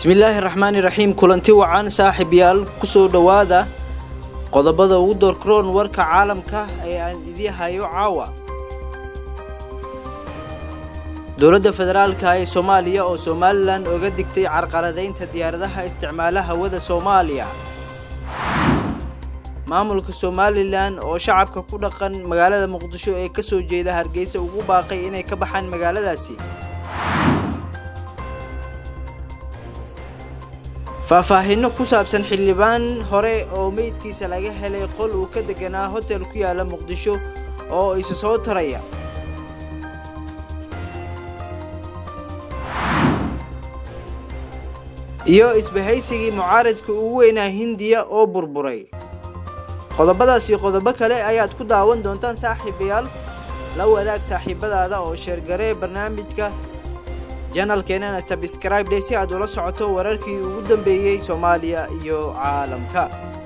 bismillaahi raxmaani raxiim kulanti wacan saaxiibyaal kusoo dhowaada qodobada ugu doorkaroon warka caalamka ee aan idii hayo caawa dowladda federaalka ee soomaaliya oo somalilan oga digtay carqaladaynta diyaaradaha isticmaala hawada soomaaliya maamulka somalilan oo shacabka ku dhaqan magaalada muqdisho ee kasoo jeeda hargeysa ugu baaqay inay ka baxaan magaaladaasi faahfaahinno ku saabsan xildhibaan hore oo meydkiisa laga helay qol uu ka deganaa hotel ku yaala muqdisho oo isa soo taraya iyo isbahaysigii mucaaradka ugu weynaa hindiya oo burburay qodobadaas iyo qodobo kale ayaad ku daawan doontaan saaxiibayaal la wadaag saaxiibadaada oo sheergaree barnaamijka janalkeenana sabscribe dhe si aad ula socoto wararkii ugu dambeeyey soomaaliya iyo caalamka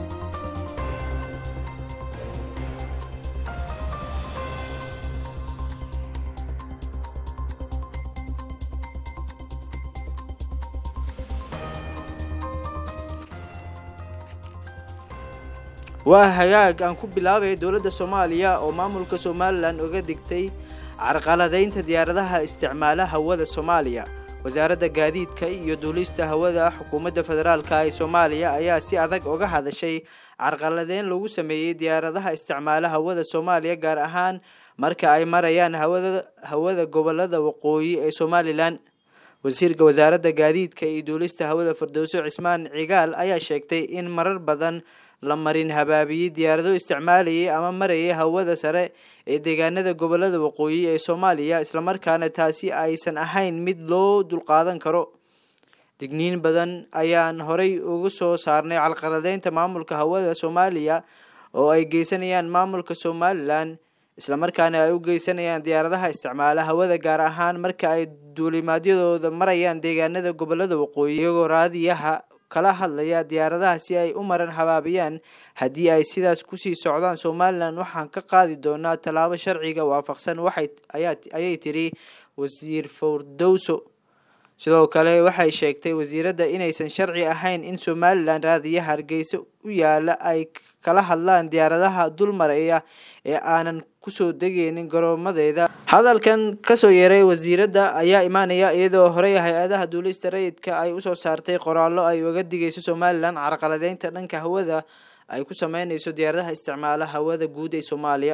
waa hagaag aan ku bilaabay dowladda soomaaliya oo maamulka somalilan oga digtay carqaladaynta diyaaradaha isticmaala hawada soomaaliya wasaaradda gaadiidka iyo duulista hawada xukuumadda federaalka ee soomaaliya ayaa si adag oga hadashay carqaladeyn lagu sameeyey diyaaradaha isticmaala hawada soomaaliya gaar ahaan marka ay marayaan hawada gobolada waqooyi ee somalilan wasiirka wasaaradda gaadiidka iyo duulista hawada firdowso cismaan cigaal ayaa sheegtay in marar badan la marin habaabiyey diyaarado isticmaalayay ama marayay hawada sare ee deegaanada gobolada waqooyi ee soomaaliya islamarkaana taasi aysan ahayn mid loo dulqaadan karo digniin badan ayaan horey uga soo saarnay calqaladeynta maamulka hawada soomaaliya oo ay geysanayaan maamulka somalilan islamarkaana ay u geysanayaan diyaaradaha isticmaala hawada gaar ahaan marka ay duulimaadyadooda marayaan deegaanada gobolada waqooyi iyagoo raadiyaha kala hadlaya diyaaradaha si ay u maran habaabiyaan haddii ay sidaas kusii socdaan somalilan waxaan ka qaadi doonaa tallaabo sharciga waafaqsan ayay tiri wasiir fowrdowso sidoo kale waxay sheegtay wasiiradda inaysan sharci ahayn in somalilan raadiya hargeysa u yaala ay kala hadlaan diyaaradaha dul maraya ee aanan kusoo degeynin garoomadeeda hadalkan kasoo yeeray wasiiradda ayaa imaanaya iyadoo horey hay-adaha duulista rayidka ay usoo saartay qoraallo ay uga digayso somalilan carqaladeynta dhanka hawada ay ku sameyneyso diyaaradaha isticmaala hawada guud ee soomaaliya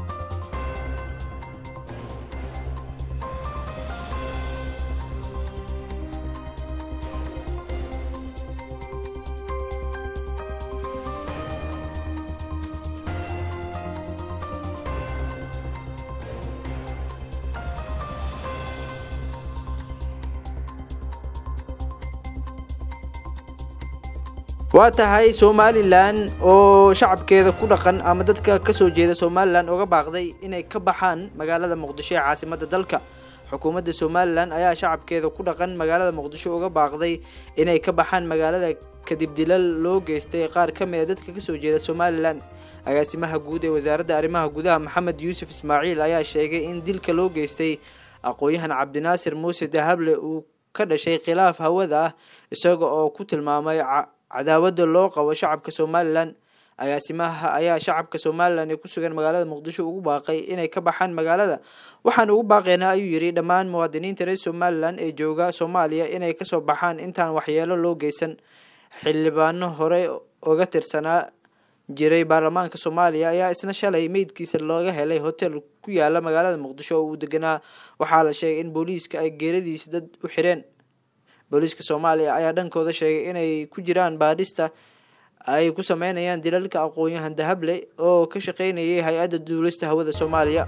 waa tahay somalilan oo shacabkeeda ku dhaqan ama dadka kasoo jeeda somalilan oga baaqday inay ka baxaan magaalada muqdisho ee caasimada dalka xukuumadda somalilan ayaa shacabkeeda ku dhaqan magaalada muqdisho uga baaqday inay ka baxaan magaalada kadib dilal loo geystay qaar ka mid a dadka kasoo jeeda somalilan agaasimaha guud ee wasaaradda arrimaha gudaha maxamed yuusuf ismaaciil ayaa sheegay in dilka loo geystay aqoon-yahan cabdinaasir muuse dahable uu ka dhashay khilaaf hawada ah isaga oo ku tilmaamay cadaawada loo qabo shacabka somalilan agaasimaha ayaa shacabka somalilan ee kusugan magaalada muqdisho ugu baaqay inay ka baxaan magaalada waxaan ugu baaqeynaa ayuu yidhi dhammaan muwaadiniinta reer somalilan ee jooga soomaaliya inay kasoo baxaan intaan waxyeelo loo geysan xildhibaano horey oga tirsanaa jiray baarlamaanka soomaaliya ayaa isna shalay meydkiisa looga helay hotel ku yaala magaalada muqdisho oo uu deganaa waxaa la sheegay in booliiska ay geeradiisa dad u xireen booliiska soomaaliya ayaa dhankooda sheegay inay ku jiraan baadhista ay ku sameynayaan dilalka aqoon-yahan dahable oo ka shaqeynayay hay-adda duulista hawada soomaaliya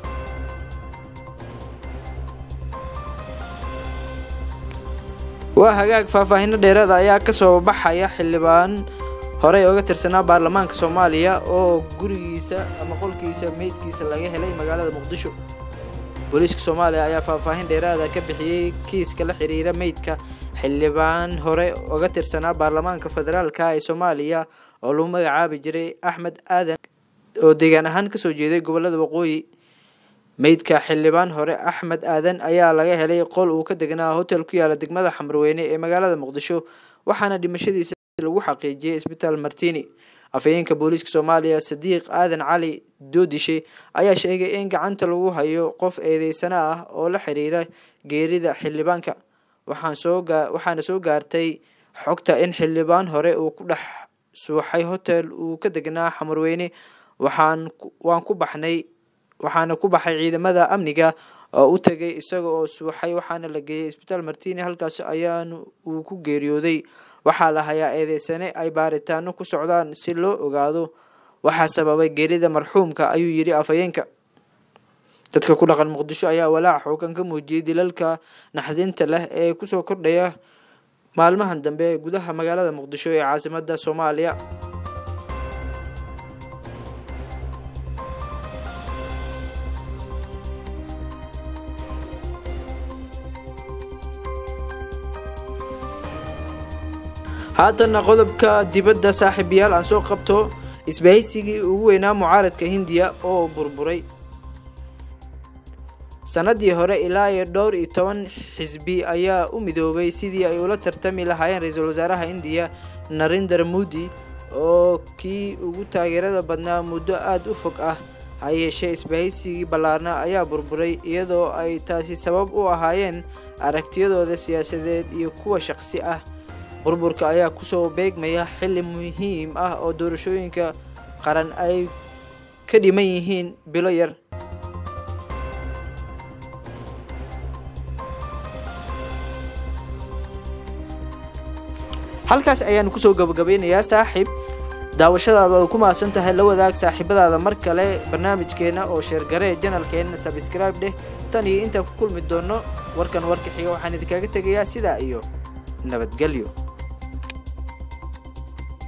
waa hagaag faahfaahino dheeraada ayaa kasoo baxaya xildhibaan horey oga tirsanaa baarlamaanka soomaaliya oo gurigiisa ama qolkiisa meydkiisa laga helay magaalada muqdisho booliiska soomaaliya ayaa faahfaahin dheeraada ka bixiyey kiiska la xiriira meydka xildhibaan hore oga tirsanaa baarlamaanka federaalka ee soomaaliya oo lagu magacaabi jiray axmed aadan oo deegaan ahaan kasoo jeeday gobolada waqooyi meydka xildhibaan hore axmed aadan ayaa laga helay qol uu ka degnaa hotel ku yaala degmada xamrweyne ee magaalada muqdisho waxaana dhimashadiisa lagu xaqiijiyay isbitaal martini afhayeenka booliiska soomaaliya sadiiq aadan cali doodishe ayaa sheegay in gacanta lagu hayo qof eedeysana ah oo la xiriira geerida xildhibaanka waxaana soo gaartay xogta in xildhibaan hore uu ku dhex suuxay hotel uu ka degnaa xamarweyne waan ku baxnay waxaana ku baxay ciidamada amniga oo u tagay isaga oo suuxay waxaana la geeyay isbitaal martini halkaas ayaana uu ku geeriyooday waxaa la hayaa eedeysane ay baaritaano ku socdaan si loo ogaado waxaa sababay geerida marxuumka ayuu yidhi afhayeenka dadka ku dhaqan muqdisho ayaa walaac xoogan ka muujiyay dilalka naxdinta leh ee kusoo kordhaya maalmahan dambe ee gudaha magaalada muqdisho ee caasimada soomaaliya haatanna qodobka dibadda saaxiibayaal aan soo qabto isbahaysigii ugu weynaa mucaaradka hindiya oo burburay sanadii hore ilaa iyo dhowr iyo toban xisbi ayaa u midoobay sidii ay ula tartami lahaayeen ra-iisul wasaaraha indiya narendra modi oo kii ugu taageerada badnaa muddo aada u fog ah ha yeeshee isbahaysigii ballaarna ayaa burburay iyadoo ay taasi sabab u ahaayeen aragtiyadooda siyaasadeed iyo kuwa shaqsi ah burburka ayaa kusoo beegmaya xilli muhiim ah oo doorashooyinka qaran ay ka dhiman yihiin bilo yar halkaas ayaanu kusoo gabagabeynayaa saaxiib daawashadaada waad ku mahadsan tahay la wadaag saaxiibadaada mar kale barnaamijkeena oo sheergaree janalkeena sabscribe dheh tan iyo intaan ku kulmi doono warkan warka xiga waxaan idinkaga tegayaa sidaa iyo nabadgelyo